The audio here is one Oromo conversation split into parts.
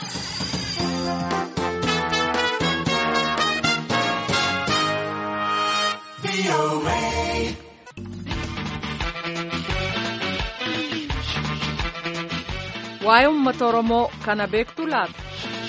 Waa'ee uummata Oromoo kana beektu laata?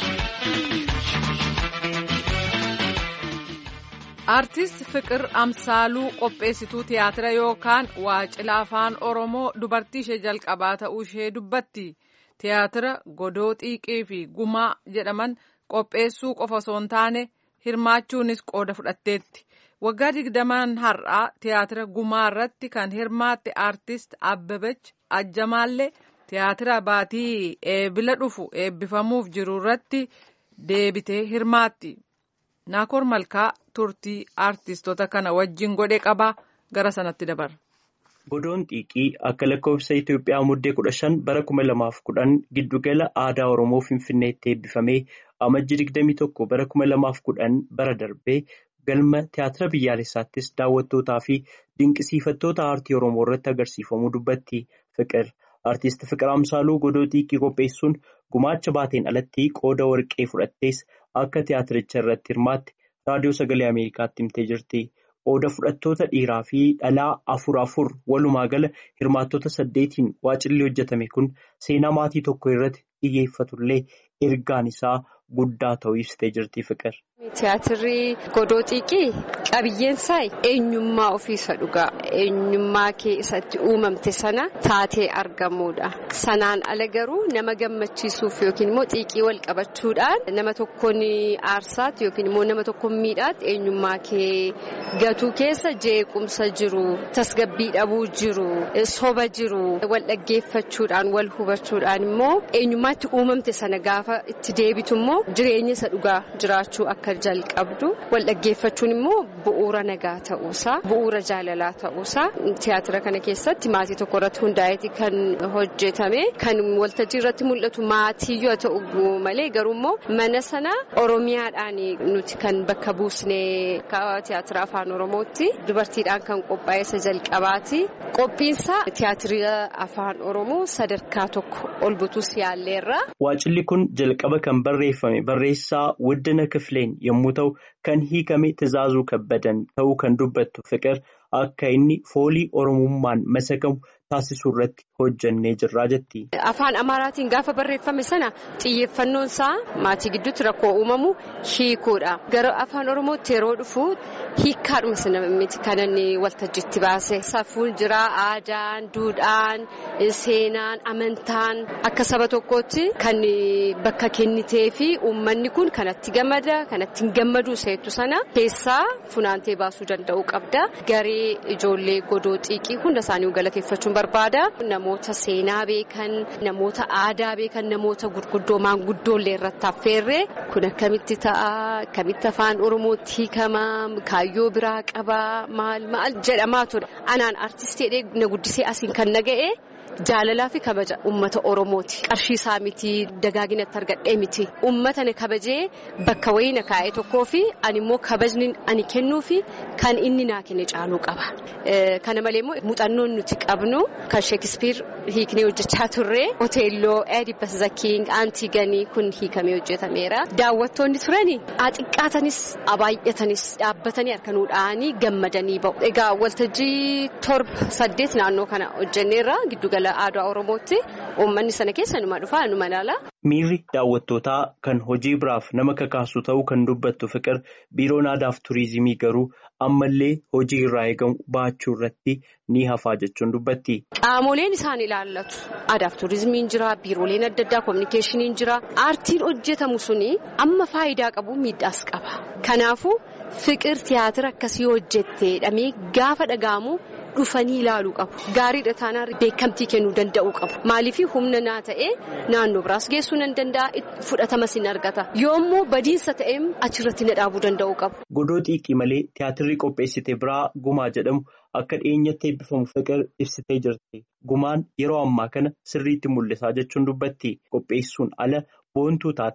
Aartist Fiqir Amsaaluu qopheessituu tiyaatira yookaan waacila afaan Oromoo dubartii ishee jalqabaa ta'uu ishee dubbatti. Tiyaatira godoo xiiqii fi gumaa jedhaman qopheessuu qofa osoo hin taane hirmaachuunis qooda fudhatteetti. Waggaa digdamaan har'aa tiyaatira gumaa irratti kan hirmaatte aartist Abbabech Ajjamaallee tiyaatira baatii eebila dhufu eebbifamuuf jiru irratti deebitee hirmaatti. Naakoor Malkaa turtii aartistoota kana wajjin godhe qabaa gara sanatti dabarra. Godoon xiiqii akka lakkoofsa Itoophiyaa muddee kudha shan bara kuma lamaaf kudhan giddugala aadaa Oromoo Finfinneetti eebbifamee amajji digdamii tokko bara kuma lamaaf kudhan bara darbee galma tiyaatira biyyaalessaattis daawwattootaa fi dinqisiifattoota aartii Oromoo irratti agarsiifamuu dubbatti Fiqir. Aartist Fiqir Amsaaluu godoo xiiqii qopheessuun gumaacha baateen alatti qooda warqee fudhattees akka tiyaatiricha irratti hirmaatte raadiyoo sagalee Ameerikaatti himtee jirti. Qooda fudhattoota dhiiraa fi dhalaa afur afur walumaa gala hirmaattota saddeetiin waacilli hojjetame kun seenaa maatii tokko irratti xiyyeeffatullee ergaan isaa guddaa ta'uu ibsitee jirti Fiqir. Tiyaatirri godoo xiiqii qabiyyeensaa eenyummaa ofiisa dhugaa eenyummaa kee isatti uumamte sana taatee argamuudha. Sanaan ala garuu nama gammachiisuuf yookiin immoo xiiqii wal qabachuudhaan nama tokkoon aarsaatti yookiin immoo nama tokkoon miidhaatti eenyummaa kee gatuu keessa jeequmsa jiru tasgabbii dhabuu jiru soba jiru wal dhaggeeffachuudhaan wal hubachuudhaan immoo eenyummaatti uumamte sana gaafa itti deebitu immoo jireenya isa dhugaa jiraachuu akka jalqabdu wal dhaggeeffachuun immoo bu'uura nagaa ta'uusaa bu'uura jaalalaa ta'uusaa tiyaatira kana keessatti maatii tokko irratti hundaa'eeti kan hojjetame kan waltajjii irratti mul'atu maatii yoo ta'u malee garuu immoo mana sana oromiyaadhaan nuti kan bakka buusnee tiyaatira afaan oromootti dubartiidhaan kan qophaa'e isa jalqabaati qophiinsaa tiyaatira afaan oromoo sadarkaa tokko ol butus yaalleerra. Waacilli kun jalqaba kan barreeffame barreessaa Wuddina Kifileen yommuu ta'u kan hiikame Tizaazuu Kabbadan ta'uu kan dubbattu Fiqir akka inni foolii oromummaan masakamu taasisuu irratti hojjannee jirraa jetti. Afaan Amaaraatiin gaafa barreeffame sana xiyyeeffannoon isaa maatii gidduutti rakkoo uumamu hiikuudha. Gara afaan Oromootti yeroo dhufu hiikkaadhuma sana miti kan inni waltajjiitti baase. Safuun jira aadaan, duudhaan, seenaan, amantaan akka saba tokkootti kan bakka kennitee fi uummanni kun kanatti gammada kanatti hin gammadu seetu sana keessaa funaantee baasuu danda'uu qabda. Garee ijoollee godoo xiiqii hunda isaanii galateeffachuun barbaada. Namoota seenaa beekan, namoota aadaa beekan, namoota gurguddoo maanguddoollee irratti affeerre kun akkamitti ta'a, akkamitti afaan Oromootti hiikama, kaayyoo biraa qaba, maal maal jedhamaa ture. Anaan artistii jedhee na guddisee asiin kan na ga'e. Jaalalaa fi kabaja uummata Oromooti. Qarshii isaa miti dagaaginatti argadhee miti. Uummata na kabajee bakka wayii na kaa'ee tokkoo fi ani immoo kabajni ani kennuu fi kan inni naa kenne caaluu qaba. Kana malee immoo muuxannoon nuti qabnu kan Sheekispiir hiiknee hojjechaa turre Oteelloo, Eedipas Zakiing, Aantiganii kun hiikamee hojjetameera. Daawwattoonni turani xiqqaatanis baay'atanis dhaabbatanii harka nuu dha'anii gammadanii ba'u. Egaa waltajjii torba saddeet naannoo kana hojjenneerra giddugala. aadaa oromootti uummanni sana keessa numa dhufaa numa ilaala. Miirri daawwattootaa kan hojii biraaf nama kakaasu ta'uu kan dubbattu Fiqir biiroon aadaaf turizimii garuu ammallee hojii irraa eegamu baachuu irratti ni hafaa jechuun dubbatti. Qaamoleen isaan ilaallatu aadaaf turizimiin jira biirooleen adda addaa kominikeeshiniin jira aartiin hojjetamu suni amma faayidaa qabu miidhaas qaba. Kanaafuu Fiqir tiyaatira akkasii hojjetteedhamee gaafa dhaga'amu. dhufanii ilaaluu qabu. Gaariidha taanaan beekamtii kennuu danda'uu qabu. Maaliif humna naa ta'ee naannoo biraas geessuu nan danda'a fudhatamas hin argata. Yoommoo badiinsa ta'ee achirratti na dhaabuu danda'uu qabu. Godoo xiiqii malee tiyaatirri qopheessite biraa gumaa jedhamu akka dhiyeenyatti eebbifamu Fiqir ibsitee jirti. Gumaan yeroo ammaa kana sirriitti mul'isaa jechuun dubbatti qopheessuun ala boontuu taates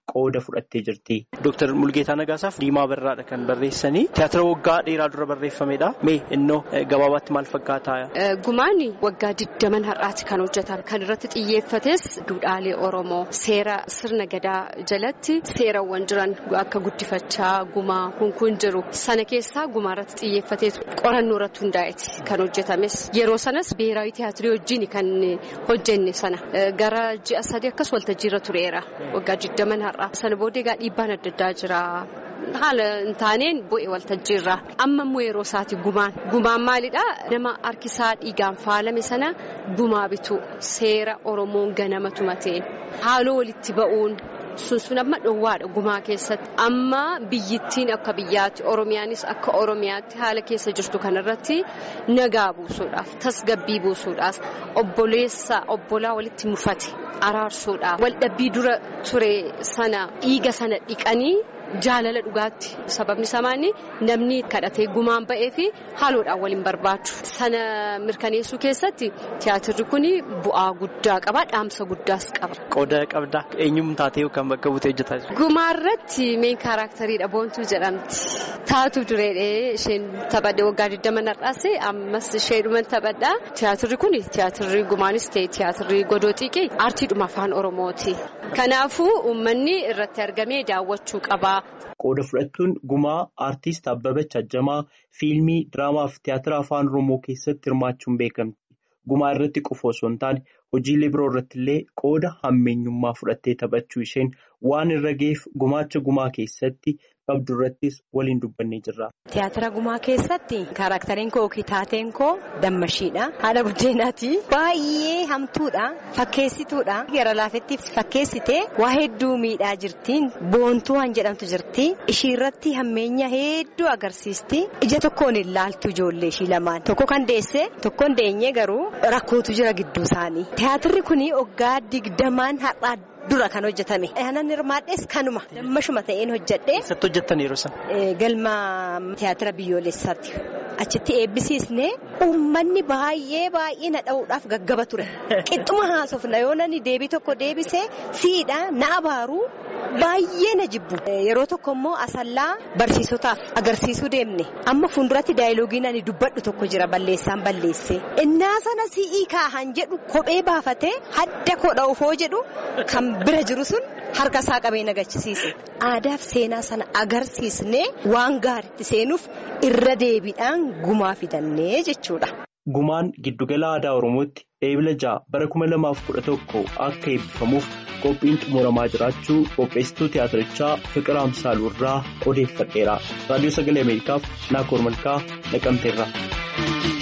qooda fudhattee jirti. Dooktar Mulgeetaa Nagaasaaf Diimaa Barraadha kan barreessanii tiyaatira waggaa dheeraa dura barreeffamedha. Mee innoo gabaabaatti maal fakkaata? Gumaan waggaa digdaman har'aati kan hojjetame. Kan irratti xiyyeeffates duudhaalee Oromoo seera sirna gadaa jalatti seerawwan jiran akka guddifachaa gumaa kun kun jiru. Sana keessaa gumaa irratti xiyyeeffatee qorannoo irratti hundaa'eeti kan hojjetames. Yeroo sanas biheeraawi tiyaatirii wajjin kan hojjenne sana gara ji'a sadii akkas waltajjiirra tureera. Waggaa digdaman har'a. Sana booddee egaa dhiibbaan adda addaa jira. Haala hin taaneen bu'e waltajjiirra. Amma immoo yeroo isaati gumaan. Gumaan maalidhaa? Nama harkisaa dhiigaan faalame sana gumaa bitu seera Oromoon ganama tumatee haaloo walitti ba'uun. sun sun amma dhoowwaadha gumaa keessatti amma biyyittiin akka biyyaatti oromiyaanis akka oromiyaatti haala keessa jirtu kanarratti nagaa buusuudhaaf tasgabbii buusuudhaaf obboleessa obbolaa walitti mufate araarsuudhaaf waldhabbii dura ture sana dhiiga sana dhiqanii. Jaalala dhugaatti sababni samaanii namni kadhatee gumaan ba'ee fi haaloodhaan waliin barbaadu. Sana mirkaneessuu keessatti tiyaatirri kun bu'aa guddaa qaba. Dhaamsa guddaas qaba. Qooda qabdaa eenyummaa taatee yookaan bakka buutee hojjetaa jirti? Gumaarratti meen kaaraktariidha boontuu jedhamti. Taatu dureedhee isheen taphadhe waggaa 20 har'aase ammas isheedhuman taphadha. Tiyaatirri kun tiyaatirri gumaanis ta'e tiyaatirri godoo xiiqii aartiidhuma afaan Oromooti. Kanaafuu uummanni irratti argamee daawwachuu qaba. Qooda fudhattuun gumaa aartist Abbabach Ajjamaa fiilmii, diraamaa fi tiyaatira afaan Oromoo keessatti hirmaachuun beekamti. Gumaa irratti qofa osoo hin taane hojiilee biroo irratti illee qooda hammeenyummaa fudhattee taphachuu isheen waan irra ga'eef gumaacha gumaa keessatti qabdu irrattis waliin dubbannee jirra. Tiyaatira gumaa keessatti kaarakteriin koo yookiin taateen koo dammashiidha. Haadha buddeenaati. Baay'ee hamtuudha. Fakkeessituudha. Gara laafetti fakkeessitee waa hedduu miidhaa jirtiin. Boontuu waan jedhamtu jirti. Ishii irratti hammeenya hedduu agarsiisti. Ija tokkoon hin laaltu ijoollee ishii lamaan. Tokko kan deesse tokko hin deenye garuu rakkootu jira gidduu isaanii. Tiyaatirri kun waggaa digdamaan har'aa. Dura kan hojjetame. Anan hirmaadhes kanuma. Dammashuma ta'een hojjedhe. Eessatti hojjettan yeroo sana? Galma tiyaatira biyyoolessaatti. Achitti eebbisiisnee uummanni baay'ee baay'ee na dha'uudhaaf gaggaba ture. Qixxuma haasofna yoo nani deebii tokko deebisee siidha na abaaru baay'ee na jibbu. Yeroo tokko immoo asallaa barsiisotaaf agarsiisuu deemne. Amma fuulduratti daayiloogiin ani dubbadhu tokko jira balleessaan balleesse. Innaa sana si'ii kaahan jedhu kophee baafatee hadda koo dha'ufoo jedhu kan bira jiru sun harka isaa qabee nagachisiise. Aadaaf seenaa sana agarsiisnee waan gaariitti seenuuf irra deebiidhaan gumaa fidannee jechuudha. Gumaan giddugala aadaa Oromootti eebila ja'a bara kuma lamaaf kudha tokko akka eebbifamuuf qophiin xumuramaa jiraachuu qopheessituu tiyaatirichaa Fiqir Amsaaluu irraa odeeffadheera. Raadiyoo Sagalee Ameerikaaf Naakoor Malkaa Naqamteerra.